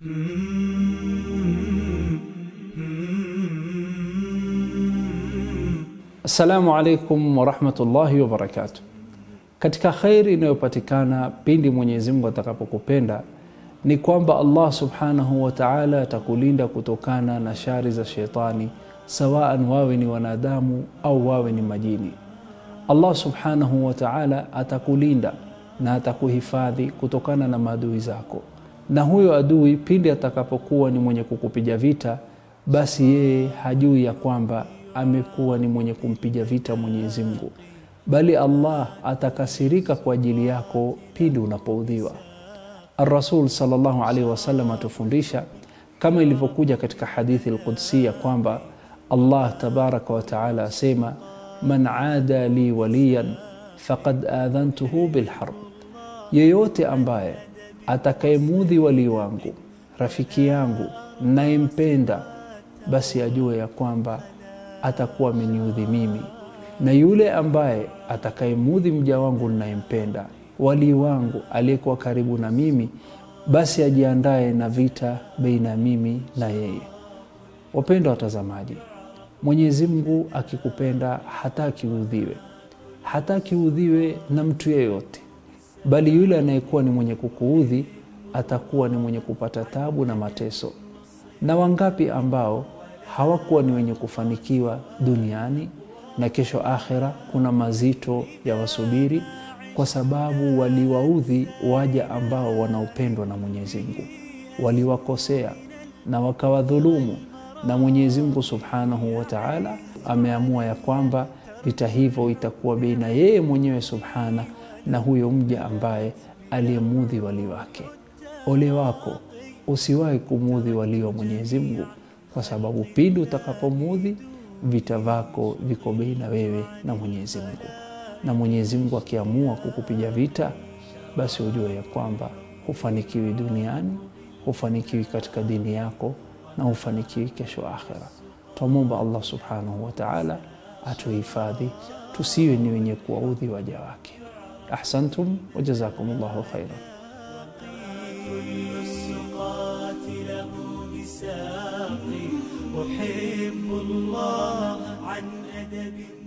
Assalamu alaikum warahmatullahi wabarakatuh. Katika khairi inayopatikana pindi Mwenyezi Mungu atakapokupenda ni kwamba Allah subhanahu wa ta'ala atakulinda kutokana na shari za shetani, sawaan wawe ni wanadamu au wawe ni majini. Allah subhanahu wa ta'ala atakulinda na atakuhifadhi kutokana na maadui zako, na huyo adui pindi atakapokuwa ni mwenye kukupiga vita, basi yeye hajui ya kwamba amekuwa ni mwenye kumpiga vita Mwenyezi Mungu, bali Allah atakasirika kwa ajili yako pindi unapoudhiwa. Ar-Rasul sallallahu alaihi wasallam atufundisha kama ilivyokuja katika hadithi al-Qudsi kwamba Allah tabaraka wa taala asema, man ada li waliyan faqad adhantuhu bilharb, yeyote ambaye atakayemudhi walii wangu, rafiki yangu nayempenda, basi ajue ya kwamba atakuwa ameniudhi mimi, na yule ambaye atakayemudhi mja wangu ninayempenda, walii wangu aliyekuwa karibu na mimi, basi ajiandae na vita baina ya mimi na yeye. Wapendwa watazamaji, Mwenyezi Mungu akikupenda hataki uudhiwe, hataki uudhiwe na mtu yeyote, bali yule anayekuwa ni mwenye kukuudhi atakuwa ni mwenye kupata tabu na mateso. Na wangapi ambao hawakuwa ni wenye kufanikiwa duniani na kesho akhera kuna mazito ya wasubiri, kwa sababu waliwaudhi waja ambao wanaopendwa na Mwenyezi Mungu, waliwakosea na wakawadhulumu, na Mwenyezi Mungu Subhanahu wa Ta'ala ameamua ya kwamba vita hivyo itakuwa baina yeye mwenyewe Subhana na huyo mja ambaye aliyemudhi wali wake. Ole wako usiwahi kumudhi walio wa Mwenyezi Mungu kwa sababu pindi utakapomudhi vita vako viko baina wewe na Mwenyezi Mungu, na Mwenyezi Mungu akiamua kukupiga vita, basi ujue ya kwamba hufanikiwi duniani, hufanikiwi katika dini yako na hufanikiwi kesho akhera. Twamwomba Allah subhanahu wa ta'ala atuhifadhi tusiwe ni wenye kuwaudhi waja wake. Ahsantum wa jazakumullahu khairan. أحب الله عن أدب